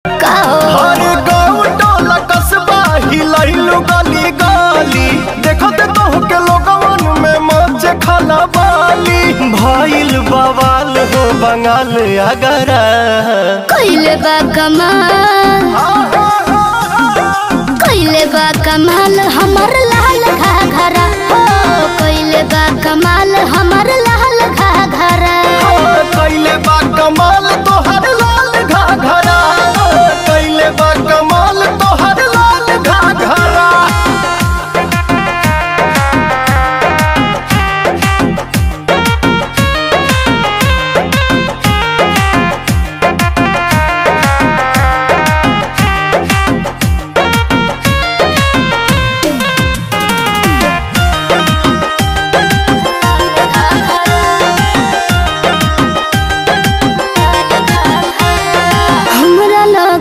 का हो हर गाँव टोला कस्बा हिलैलु गली गली देखत तोहके लोगवन में मच खाना बाली भइल बवाल हो बंगाल अगरा कइले बा कमाल कइले बा कमाल हमर लाल घाघरा हो कइले बा कमाल हमर